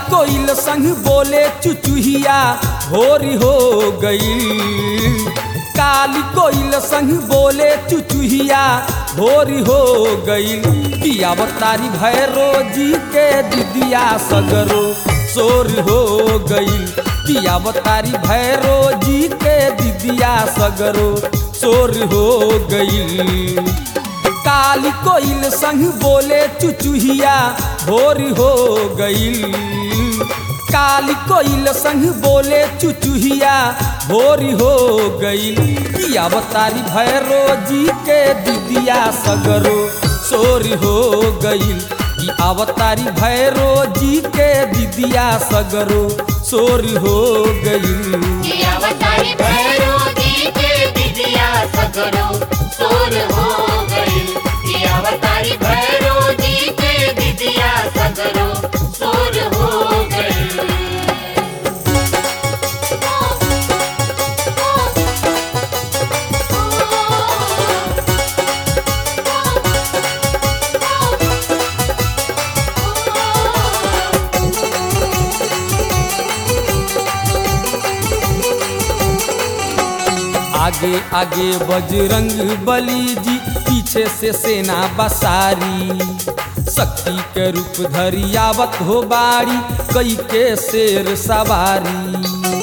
कोइल संग बोले चुचुहिया भोरी हो गई काली कोइल संग बोले चुचुहिया भोरी हो गई कि अवतारी भैरो जी के दिदिया सगरो सोर हो गई कि अवतारी भैरो जी के दिदिया सगरो सोर हो गई काली कोइल संग बोले चुचुहिया भोर हो गई काली कोइल संग बोले चुचुहिया भोर हो गई कि अवतारी भैरो जी के दिदिया सगरो सोर हो गई कि अवतारी भैरो जी के दिदिया सगरो सोर हो गई ये अवतारी भैरो जी के दिदिया सगरो सोर हो गई ये अवतारी भैरो जी के दिदिया सगरो सोर हो गई आगे आगे बजरंग बली जी पीछे से सेना बसारी शक्ति के रूप धरी आवत हो बाड़ी कई के शेर सवारी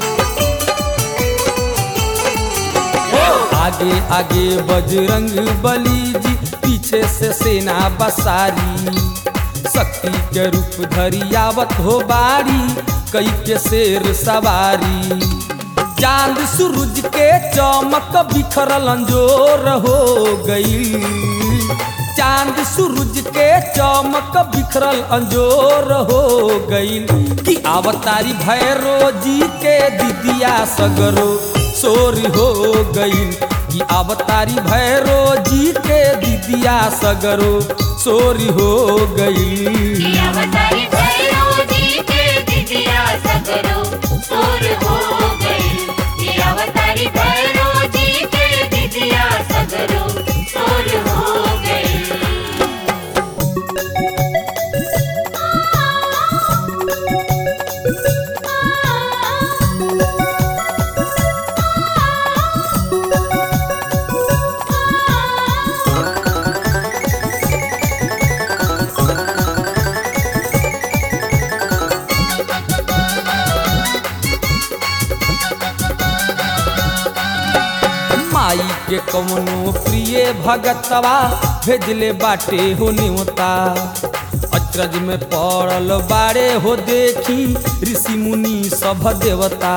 आगे आगे बजरंग बली जी पीछे से सेना बसारी शक्ति के रूप धरी आवत हो बाड़ी कई के शेर सवारी चांद सूरज के चमक बिखरल अंजोर हो गई चांद सूरज के चमक बिखरल अंजोर हो गई कि अवतारी भैरो जी के दिदिया सगरो सोर हो गई कि अवतारी भैरो जी के दिदिया सगरो सोर हो गई ये अवतारी भैरो जी के दिदिया सगरो सोर हो गई ये अवतारी भैरो जी के दिदिया सगरो सोर हो गई माई के कवनो प्रिय भगतवा भेजले बाटे हो न्योता अचरज में पड़ल बाड़े हो देखी ऋषि मुनि सभ देवता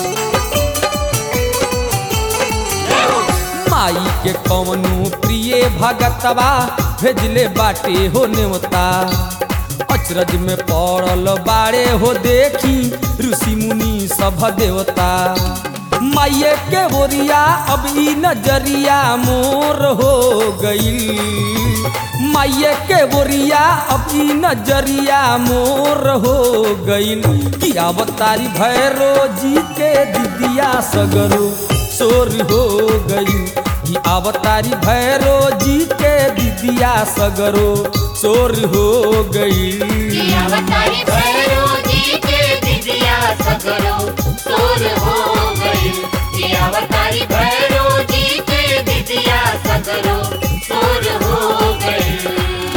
माई के कवनो प्रिय भगतवा भेजले बाटे हो न्योता अचरज में पड़ल बाड़े हो देखी ऋषि मुनि सभ देवता माइये के बोरिया अब ई नजरिया मोर हो गई माइये के बोरिया अब ई नजरिया मोर हो गई कि अवतारी भैरो जी के दिदिया सगरो सोर हो गई कि अवतारी भैरो जी के दिदिया सगरो सोर हो गई ये अवतारी भैरो जी के दिदिया सगरो सोर हो गई ये अवतारी भैरो जी के दिदिया सगरो सोर हो गई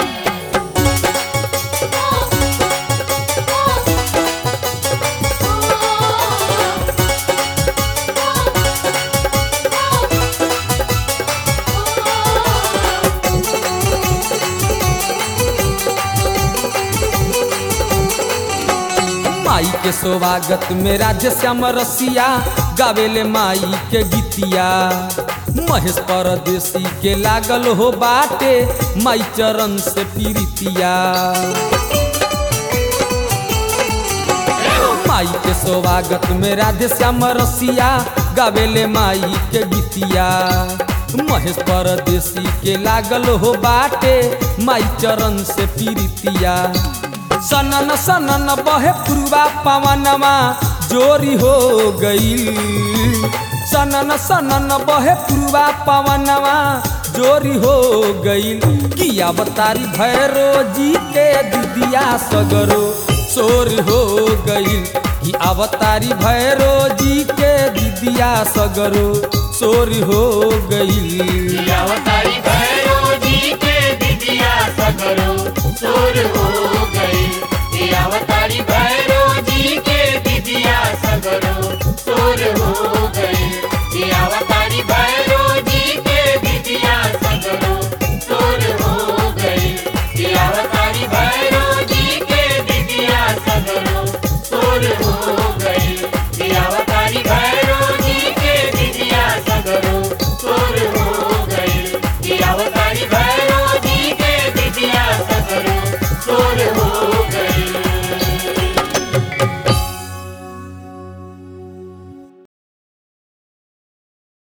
माई के स्वागत में राज्य श्याम रसिया गावेले माई के गीतिया महेश परदेसी के लागल हो बाटे माई चरण से पीरितिया माई के स्वागत में राधे श्याम रसिया गावेले माई के गीतिया महेश परदेसी के लागल हो बाटे माई चरण से पीरितिया सनन सनन बहे पुरवा पवनमा जोरी हो गई सनन सनन बहे पुरवा पवनमा जोरी हो गई कि अवतारी भैरो जी के दिदिया सगरो शोर हो गईल कि अवतारी भैरो जी के दिदिया सगरो शोर हो गईल अवतारी भैरो